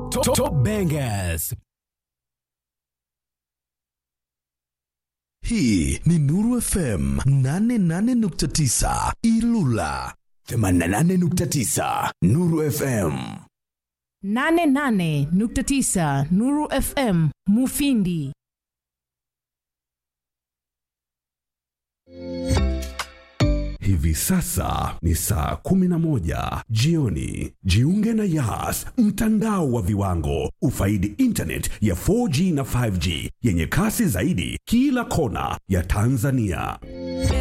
Top, top bangers. Hii ni Nuru FM 88.9 Ilula 88.9 Nuru FM. 88.9 Nuru FM Mufindi. Hivi sasa ni saa 11 jioni. Jiunge na Yas, mtandao wa viwango. Ufaidi internet ya 4G na 5G yenye kasi zaidi kila kona ya Tanzania.